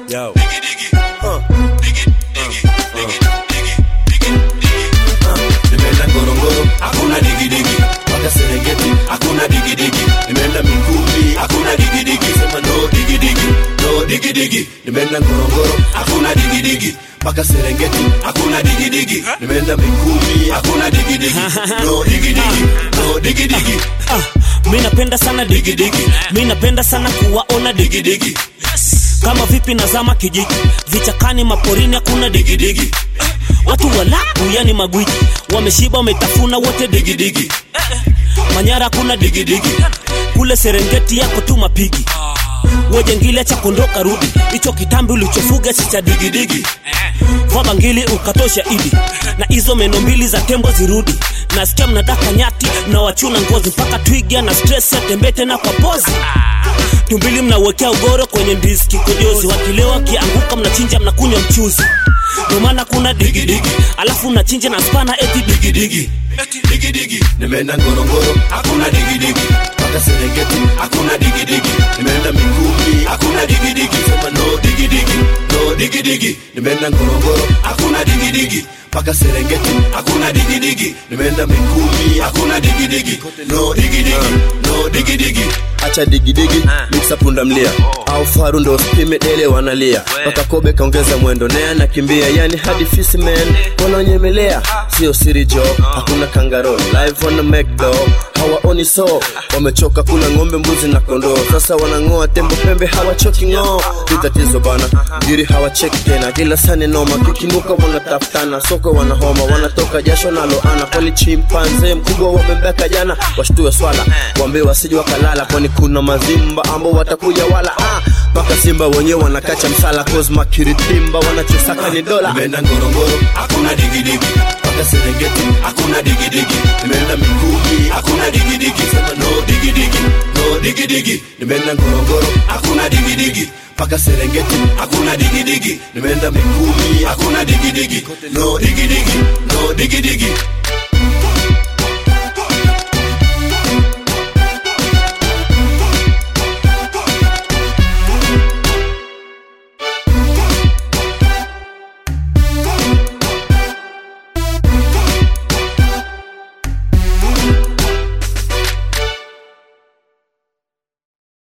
Yo. nimeenda ngorongoro hakuna digidigi mpaka serengeti hakuna digidigi nimeenda mikumi hakuna digidigi sema no digidigi no digidigi nimeenda ngorongoro hakuna digidigi mpaka serengeti hakuna digidigi nimeenda mikumi hakuna digidigi no digidigi no digidigi Ah, mi napenda sana digidigi mi napenda sana kuwaona digidigi kama vipi nazama kijiji vichakani maporini hakuna digidigi watu walaku yani magwiji wameshiba wametafuna wote digidigi manyara hakuna digidigi kule serengeti yako tu mapigi wejengile cha kondoka rudi hicho kitambi ulichofuga si cha digidigi vaa bangili ukatosha idi na hizo meno mbili za tembo zirudi nasikia mnadaka nyati mnawachuna ngozi mpaka twiga na stress atembee tena kwa pozi tumbili mnawekea ugoro kwenye ndizi kikojozi wakilewa wakianguka mnachinja mnakunywa mchuzi ndio maana kuna digidigi alafu mnachinja na spana eti digidigi digidigi nimeenda ngorongoro hakuna digidigi mpaka serengeti hakuna digidigi nimeenda mikumi hakuna digidigi sema no digidigi no digidigi nimeenda ngorongoro hakuna digidigi mpaka serengeti hakuna digidigi nimeenda mikumi hakuna digidigi no digidigi no digidigi acha digidigi miksa punda mlia au faru ndo spime dele wanalia mpaka kobe kaongeza mwendo naye anakimbia yani hadi fisiman wanaonyemelea sio siri jo hakuna kangaro live wana mcdo hawaoni so wamechoka kula ng'ombe mbuzi na kondoo sasa wanang'oa tembo pembe hawachoki ng'oo ni tatizo bana giri hawacheki tena kila sani noma kikinuka wanatafutana soko wanahoma wanatoka jasho naloana kwani chimpanze mkubwa wamembeka jana washtue swala wambe wasije wakalala kwani kuna mazimba ambao watakuja wala ah, mpaka simba wenyewe wanakacha msala kozma kiritimba wanachosaka ni dola nimeenda ngorongoro hakuna digidigi mpaka serengeti hakuna digidigi nimeenda mikumi hakuna digidigi sema no digidigi no digidigi nimeenda ngorongoro hakuna digidigi mpaka serengeti hakuna digidigi nimeenda mikumi hakuna digidigi no digidigi no digidigi